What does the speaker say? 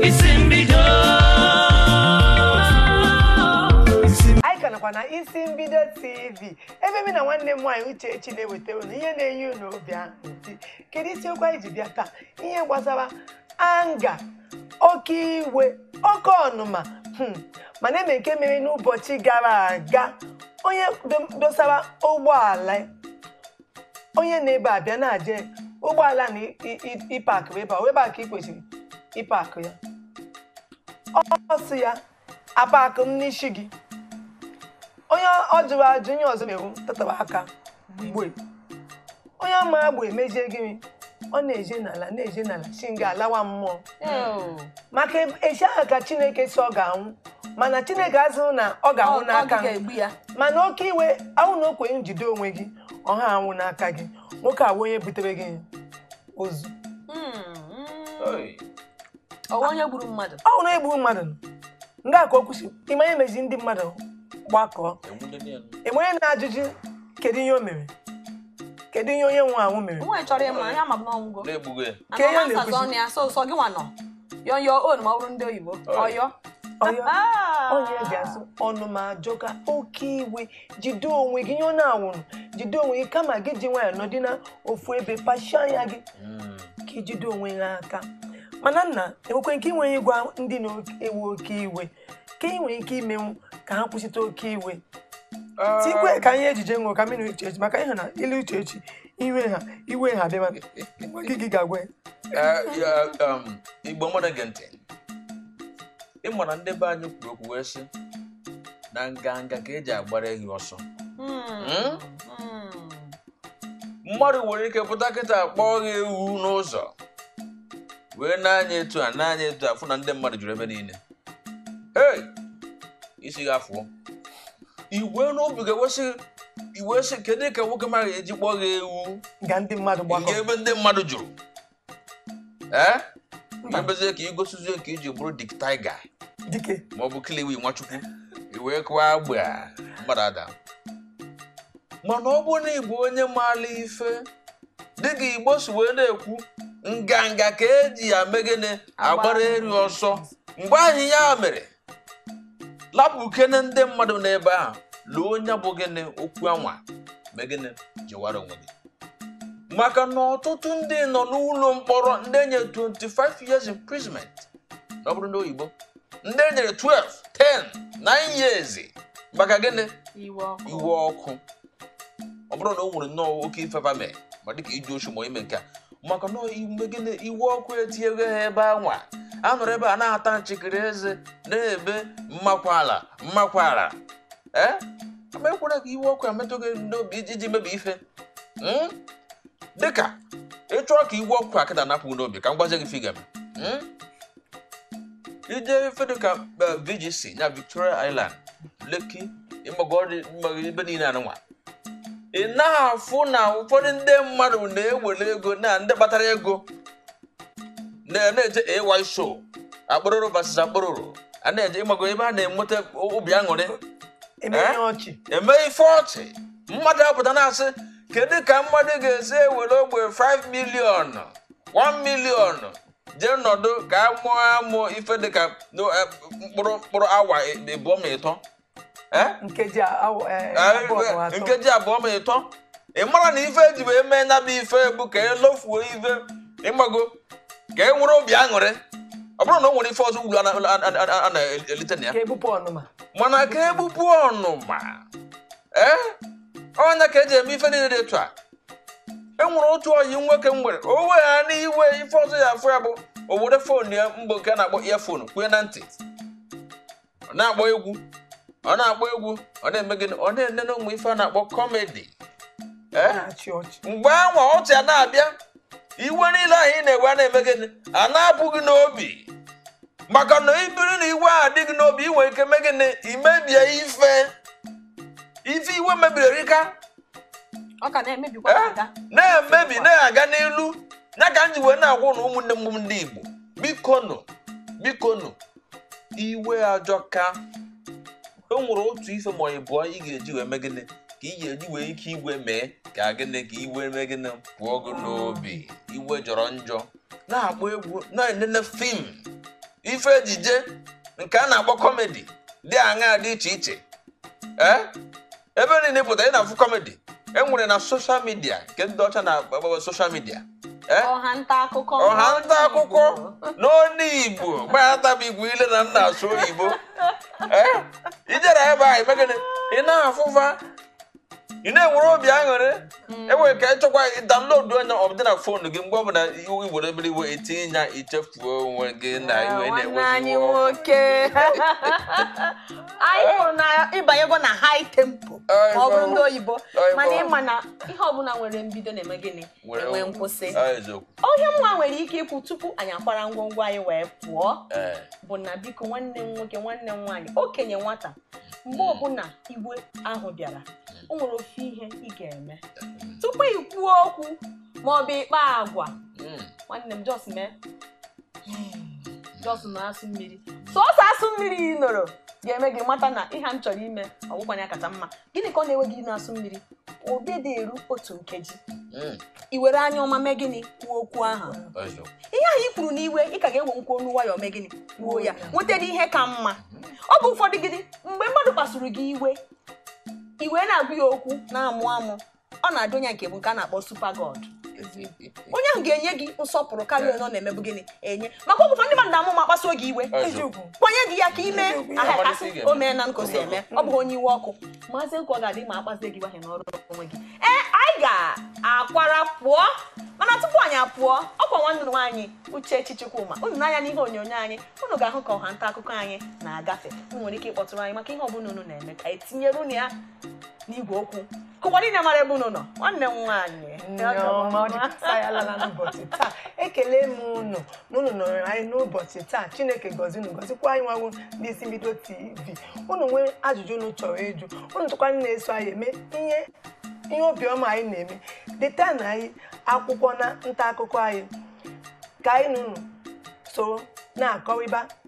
isi mbido anyị ka nakwa na isi mbido tv ebe mi na nwanne m nwaanyị uchechi na-eweta unu ihe na-enye unu obi ahụ nti kedu isiokwu anyị ji bịa taa ihe gbasara anga oke iwe oke ọnụma hmm, mana eme nke mere n'ụbọchị gara aga onye do- dosara ụgbọala ya onye na-ebe abịa na-aje ụgbọala na ị- ị- ịpakụ ebe a ebe a ka ị kwesịrị ịpakụ ya ọ sị ya apakụ m n'isi gị onye ọ jụrụ ajụ onye ọzọ mewu tatara aka mgbe onye ama agba emejie gịnị ọ na-eje n'ala na-eje n'ala si nga alawa mmụọ maka echi ahụ ka chineke si ọ ga-anwụ mana chineke azụrụ na ọ ga-anwụ n'aka m. ga-egbu ya mana oke iwe ahụ na okwenye njide onwe gị ọha anwụ n'aka gị nwoke awụ onye butere gị ozu ọwa onye gburu mmadụ ọ hụrụ egbu mmadụ nọ. nga ka o kwusi ịma ihe mezi ndị mmadụ gbakọọ enwe onye na-ajụjụ kedu ihe o mere kedu ihe onye nwe anwụ mere nwaanyị chọrọ ịma ya ma m n'ọnwụgo na-egbugo ya Ka ihe anọ na-ekwuzi. nsazi ọnụ ya so ụsọ gị nwa nọ yọ yọ on ma ọ bụrụ ndị oyibo ọyọ ọyọ Ah. onye ji asụ ọnụ ma ajọka oke iwe jide onwe gị ihe ọ na-anwụrụ jide onwe gị kama gị ji nwayọ nọdị na ofu ebe pachie anya gị ka ijide onwe gị aka mana nna enwekwe nke inwe ịgwa ndị na-ewe oke iwe ka ị nwere ike imenwu ka ha kwụsịta oke iwe tikwe ka ihe ejije ṅụrụ ka mmiri uche echi maka ihe na ilu uche echi iwe ha iwe ha bịa gwa gị gị ga-agwa ya Eh, ya, um, igbo mmadụ gị ntị ịma na ndị be anyị kwuru okwu wee sị na nganga ka eji agbara ehi ọsọ Hmm. Hmm. mmadụ nwere ike pụta kịta kpọọ gị ewu n'ụzọ wee na-anya etu a na-anya etu a fụ na ndị mmadụ juru ebe niile hey isi gị afụọ iwe n'obi ga-ewesị iwe sị kedu ka nwoke mara eji kpọọ gị ewu ga ndị mmadụ nke gbakọ ebe ndị mmadụ jụrụ ee mebezie ka igosizie ka iji bụrụ dik taiga dike ma ọ bụ kiliwi nwachukwu iwee kụwa agba mmadụ ada mana ọ bụrụ na ịbụ onye maala ife dịka igbo si wee na-ekwu nganga ka eji ya megene agbara eri ọsọ mgbe ahụ ya mere lapụ kene ndị mmadụ n'ebe ahụ lụọ onye bụ gịnị okwu anwa megene jewara onwe gị maka na ọtụtụ ndị nọ n'ụlọ mkpọrọ ndị enye 25 years imprisonment na ọ bụrụ ndị oyibo ndị enyere 12 10 9 years maka gịnị iwe ọkụ iwe ọkụ ọ bụrụ na o nwere nnọọ oke ifefa mee ma dịka iji ochu ma ime nke a maka na ime gịnị iwe ọkụ etinyego ha ebe anwa a nọrọ ebe a na-ata nchịkịrị eze na-ebe mmakwala mmakwala ee ama ekwere ka iwe ọkụ emetụ gị n'obi iji iji mebi ife Mm? dịka ịchọọ ka iwe ọkụ akịda napụ gị n'obi ka m gwazie gị figa m ije ife dịka eh, VGC na Victoria Island Lekki ịmagọdị ebe niile anụnwa ị na-afụ na ụfọdụ ndị mmadụ na-ewere ego na ndị kpatara ego na- na-eje AY show akpụrụrụ basis akpụrụrụ a na-eje ịmago ebe a na-enweta obi aṅụrị emeghe Eh? ọchị eme ife ọchị mmadụ apụta na-asị kedu ka mmadụ ga-esi ewere ogbe 5 milion 1 milion jee nọdụ ka a mụọ amụ ife dịka no, eh, mkpụrụ mkpụrụ awa ịbụọ ma ịtọ Eh? nkeji awụ- eh, Eh, abụọ ma atọ. nkeji abụọ ma ịtọ ị mara na ife eji wee mee na bụ ife bụ ka elofuo ife ịmago ka e nwere obi aṅụrị ọ bụrụ na o nwere ife ọzọ ulu a na- a na- a na-elite na ya ka ebupụ ọnụma mana ka ebupụ ọnụma ee ọnya ka eji eme ife niile dị etu a e nwere otu oyi nwoke m nwere o weghara iwe ife ọzọ ya afọ ya bụ o were fon ya mgbe nke a na-akpọ earphone kwue na ntị ọ na-akpọ egwu ọ na-akpọ egwu ọ na-eme gịnị ọ na-enene ụmụ ife a na-akpọ kọmedi ee na-achị ọchị mgbe anwa ọchị a na-abịa iwe niile ahụ ị na-ewe a na-eme gịnị a na-apụ gị n'obi maka na ibiri na iwe a dị gị n'obi ị nwere ike mee gịnị imebie ife ife iwe mebiri erika ọ ka na-emebikwa Eh? aga na-emebi na-aga n'elu ya ka m ji wee na-agwa na ụmụnne m ndị Igbo bikonu bikonu iwe ajọka o nwere otu ife ma ọ ịbụọ ị ga-eji wee mee gịnị ka ị ga-eji wee ike igwe mee ka gịnị ka iwe mee gịnị pụọ gị n'obi iwe jọrọ njọ na-akpọ egwu na-enene fim ife ejije nke a na-akpọ kọmedi dị aṅaa dị iche iche ee ebe niile pụtara ị na-afụ kọmedi e nwere na soshal midia nke ndị ọcha na-agbagbaba soshal midia ee ọha nta akụkọ ọha nta akụkọ n'onu igbo gbatabu igbo ile na nna asụ oyibo ee ijere ebe a ime gịnị ị na-afụfa ị na-enwere obi aṅụrị enwere ka ịchọkwa download onye ọbụdị na fonu gị mgbe ọbụla iwu igboro ebere iwe etinye ya ichefuo onwe gị na iwe nwanne anyị na-enweghị nwoke anyị hụrụ na ịbanyego na high tempo Ai, ma ọ bụrụ bọ. ndị oyibo Ai, mana bọ. ịma na ihe ọbụla nwere mbido na-eme gịnị enwe nkwụsị eziokwu onye mwa nwere ike ikwu tupu anyị akwara ngwongwo anyị wee pụọ ee bụ na biko nwanne m nwoke nwanne m nwaanyị okenye nwata mgbe ọbụla igwe ahụ bịara o nwere ofe ihe ị ga-eme tupu ị kwuo okwu ma ọ bụ ịkpa agwa Mm. nwanne m jos mee jos na-asụ mmiri sọsọ asụ mmiri ị nọrọ ga-eme gị mata na ihe m chọrọ ime ọgwụkwanye kacha mma gịnị ka ọ na-ewe gị na-asụ mmiri obi dị eru otu nkeji Mm. i were anya ọma mee gịnị kwuo okwu ahụ eziokwu ihe ahụ i kwuru n'iwe ị ka ga-ewe nkwu onu nwayọọ mee gịnị kwuo ya nwetara ihe ka mma ọ bụ ụfọdụ gịnị mgbe mmadụ kpasuru gị iwe iwe na-agụ ya okwu na-amụ amụ ọ na-adị onye nke bụ nke a na-akpọ super god onye ahụ ga-enye gị nsọpụrụ karịa onye ọ na-emebu gịnị enye maka ọgwụfọ ndị mmadụ na-amụ ma kpasuo gị iwe eziokwu kwanye gị ya ka ime aha Amalite kasị ị ga-eme. o mee na nkosi eme ọ bụghị onye iwe ọkụ maazị nkwa ga-adị ma akpazie gị wahie n'ọrụ onwe gị ee anyị ga-akwara pụọ mana tupu anyị apụọ ọkwa nwanne nwaanyị Uchechi Chukwuma unu n'anya n'ihe onyonyo anyị unu ga-ahụ ka ọha nta akụkọ anyị na-agafe unu nwere ike ịkpọtụrụ anyị maka ihe ọbụla unu na-eme ka etinyere unu ya n'igwe okwu kụwa niile mara ebe unu nọ nwanne m nwaanyị Nneọma, ọ dịkasa ya lala n'ụbọchị taa ekele m unu na unu nọrọ anyị n'ụbọchị taa chineke gọzi unu gọzikwa anyị nwawo ndị isi mbido tv unu nwee ajụjụ unu chọrọ ịjụ unu tụkwa ndị na-eso anyị eme ihe ihe obiọma anyị na-eme deta na anyị akwụkwọ na nta akụkọ anyị ka anyị na unu soro na-akọrịba